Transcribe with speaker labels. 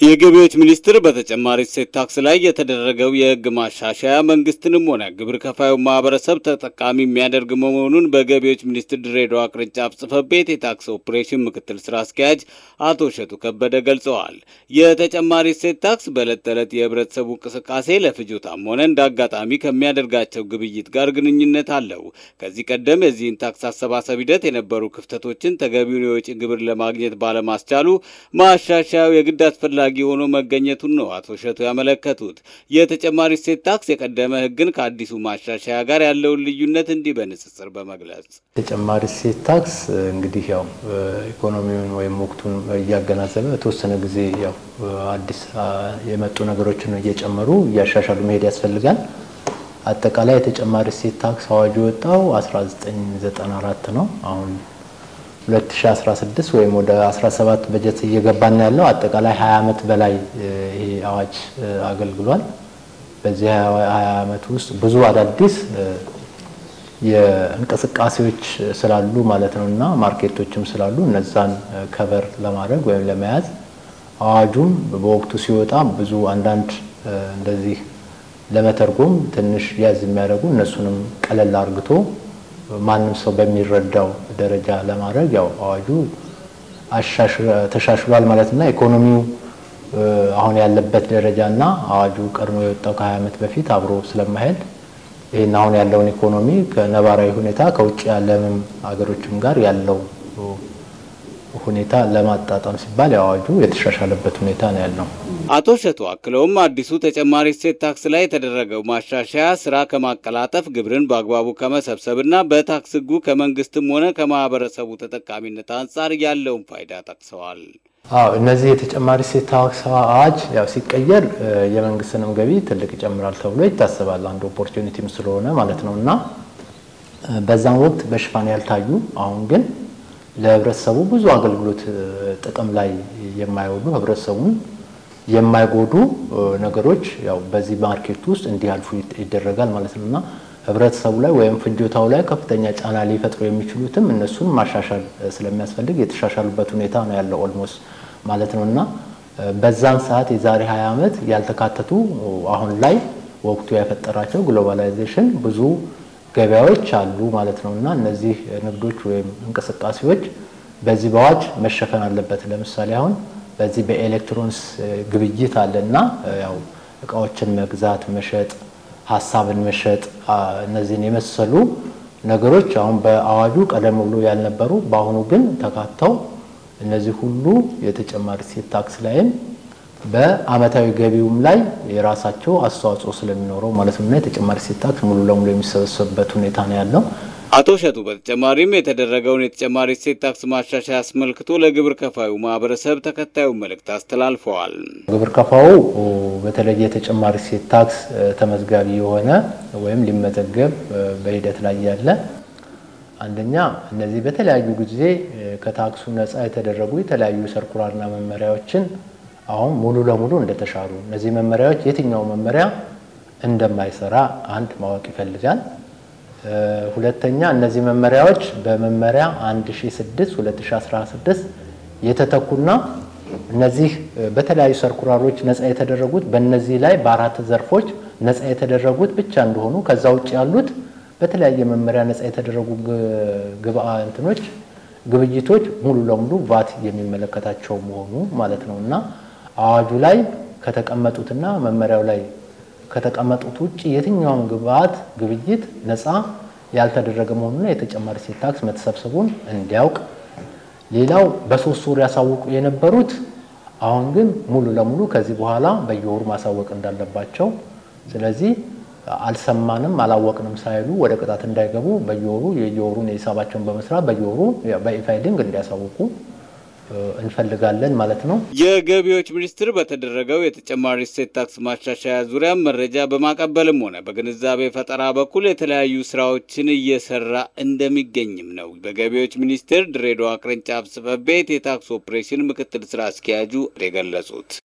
Speaker 1: የገቢዎች ሚኒስቴር በተጨማሪ እሴት ታክስ ላይ የተደረገው የሕግ ማሻሻያ መንግስትንም ሆነ ግብር ከፋዩ ማህበረሰብ ተጠቃሚ የሚያደርግ መሆኑን በገቢዎች ሚኒስቴር ድሬዳዋ ቅርንጫፍ ጽሕፈት ቤት የታክስ ኦፕሬሽን ምክትል ስራ አስኪያጅ አቶ እሸቱ ከበደ ገልጸዋል። የተጨማሪ እሴት ታክስ በዕለት ተዕለት የህብረተሰቡ እንቅስቃሴ ለፍጆታም ሆነ እንደ አጋጣሚ ከሚያደርጋቸው ግብይት ጋር ግንኙነት አለው። ከዚህ ቀደም የዚህን ታክስ አሰባሰብ ሂደት የነበሩ ክፍተቶችን ተገቢውን የወጪ ግብር ለማግኘት ባለማስቻሉ ማሻሻያው የግድ አስፈላጊ ሆኖ መገኘቱን ነው አቶ እሸቱ ያመለከቱት። የተጨማሪ እሴት ታክስ የቀደመ ህግን ከአዲሱ ማሻሻያ ጋር ያለውን ልዩነት እንዲህ በንጽጽር በመግለጽ
Speaker 2: ተጨማሪ እሴት ታክስ እንግዲህ ያው ኢኮኖሚውን ወይም ወቅቱን እያገናዘበ የተወሰነ ጊዜ ያው አዲስ የመጡ ነገሮችን እየጨመሩ እያሻሻሉ መሄድ ያስፈልጋል። አጠቃላይ የተጨማሪ እሴት ታክስ አዋጅ የወጣው 1994 ነው። አሁን 2016 ወይም ወደ 17 በጀት እየገባን ያለው አጠቃላይ 20 ዓመት በላይ ይሄ አዋጅ አገልግሏል። በዚህ 20 ዓመት ውስጥ ብዙ አዳዲስ የእንቅስቃሴዎች ስላሉ ማለት ነው እና ማርኬቶችም ስላሉ እነዛን ከቨር ለማድረግ ወይም ለመያዝ አዋጁም በወቅቱ ሲወጣ ብዙ አንዳንድ እንደዚህ ለመተርጎም ትንሽ ያዝ የሚያደርጉ እነሱንም ቀለል አርግቶ ማንም ሰው በሚረዳው ደረጃ ለማድረግ ያው አዋጁ ተሻሽሏል ማለት እና ኢኮኖሚው አሁን ያለበት ደረጃ እና አዋጁ ቀድሞ የወጣው ከ20 ዓመት በፊት አብሮ ስለማሄድ ይህን አሁን ያለውን ኢኮኖሚ ከነባራዊ ሁኔታ ከውጭ ያለምም ሀገሮችም ጋር ያለው ሁኔታ ለማጣጣም ሲባል የአዋጁ የተሻሻለበት ሁኔታ ነው ያለው።
Speaker 1: አቶ እሸቱ አክለውም አዲሱ ተጨማሪ እሴት ታክስ ላይ የተደረገው ማሻሻያ ስራ ከማቀላጠፍ ግብርን በአግባቡ ከመሰብሰብና በታክስ ሕጉ ከመንግስትም ሆነ ከማህበረሰቡ ተጠቃሚነት አንጻር ያለውን ፋይዳ ጠቅሰዋል።
Speaker 2: አዎ እነዚህ የተጨማሪ እሴት ታክስ አዋጅ ያው ሲቀየር የመንግስትንም ገቢ ትልቅ ይጨምራል ተብሎ ይታሰባል። አንድ ኦፖርቹኒቲም ስለሆነ ማለት ነው እና በዛም ወቅት በሽፋን ያልታዩ አሁን ግን ለህብረተሰቡ ብዙ አገልግሎት ጥቅም ላይ የማይውሉ ህብረተሰቡን የማይጎዱ ነገሮች ያው በዚህ ማርኬት ውስጥ እንዲያልፉ ይደረጋል ማለት ነው እና ህብረተሰቡ ላይ ወይም ፍጆታው ላይ ከፍተኛ ጫና ሊፈጥሩ የሚችሉትም እነሱን ማሻሻል ስለሚያስፈልግ የተሻሻሉበት ሁኔታ ነው ያለው ኦልሞስት ማለት ነው እና በዛን ሰዓት የዛሬ 20 ዓመት ያልተካተቱ አሁን ላይ ወቅቱ የፈጠራቸው ግሎባላይዜሽን ብዙ ገበያዎች አሉ ማለት ነው እና እነዚህ ንግዶች ወይም እንቅስቃሴዎች በዚህ በአዋጅ መሸፈን አለበት። ለምሳሌ አሁን በዚህ በኤሌክትሮኒክስ ግብይት አለ እና ያው እቃዎችን መግዛት፣ መሸጥ፣ ሀሳብን መሸጥ እነዚህን የመሰሉ ነገሮች አሁን በአዋጁ ቀደም ብሎ ያልነበሩ በአሁኑ ግን ተካተው እነዚህ ሁሉ የተጨማሪ እሴት ታክስ ላይም በአመታዊ ገቢውም ላይ የራሳቸው አስተዋጽኦ ስለሚኖረው ማለት ነው እና የተጨማሪ እሴት ታክስ ሙሉ ለሙሉ የሚሰበሰብበት ሁኔታ ነው ያለው።
Speaker 1: አቶ እሸቱ በተጨማሪም የተደረገውን የተጨማሪ እሴት ታክስ ማሻሻያ አስመልክቶ ለግብር ከፋዩ ማህበረሰብ ተከታዩን መልእክት አስተላልፈዋል።
Speaker 2: ግብር ከፋዩ በተለይ የተጨማሪ እሴት ታክስ ተመዝጋቢ የሆነ ወይም ሊመዘገብ በሂደት ላይ ያለ አንደኛ እነዚህ በተለያዩ ጊዜ ከታክሱ ነፃ የተደረጉ የተለያዩ ሰርኩላርና መመሪያዎችን አሁን ሙሉ ለሙሉ እንደተሻሩ እነዚህ መመሪያዎች የትኛው መመሪያ እንደማይሰራ አንድ ማወቅ ይፈልጋል። ሁለተኛ እነዚህ መመሪያዎች በመመሪያ 1006 2016 የተተኩና እነዚህ በተለያዩ ሰርኩላሮች ነፃ የተደረጉት በእነዚህ ላይ በአራት ዘርፎች ነፃ የተደረጉት ብቻ እንደሆኑ ከዛ ውጭ ያሉት በተለያየ መመሪያ ነፃ የተደረጉ ግብአ እንትኖች ግብይቶች ሙሉ ለሙሉ ቫት የሚመለከታቸው መሆኑ ማለት ነው እና አዋጁ ላይ ከተቀመጡትና መመሪያው ላይ ከተቀመጡት ውጭ የትኛውም ግብአት ግብይት ነፃ ያልተደረገ መሆኑና የተጨማሪ እሴት ታክስ መተሰብሰቡን እንዲያውቅ። ሌላው በሶስት ወር ያሳውቁ የነበሩት አሁን ግን ሙሉ ለሙሉ ከዚህ በኋላ በየወሩ ማሳወቅ እንዳለባቸው፣ ስለዚህ አልሰማንም አላወቅንም ሳይሉ ወደ ቅጣት እንዳይገቡ በየወሩ የየወሩን የሂሳባቸውን በመስራት በየወሩ በኢፋይሊንግ እንዲያሳውቁ እንፈልጋለን ማለት ነው።
Speaker 1: የገቢዎች ሚኒስቴር በተደረገው የተጨማሪ እሴት ታክስ ማሻሻያ ዙሪያ መረጃ በማቀበልም ሆነ በግንዛቤ ፈጠራ በኩል የተለያዩ ስራዎችን እየሰራ እንደሚገኝም ነው በገቢዎች ሚኒስቴር ድሬዳዋ ቅርንጫፍ ጽሕፈት ቤት የታክስ ኦፕሬሽን ምክትል ስራ አስኪያጁ የገለጹት።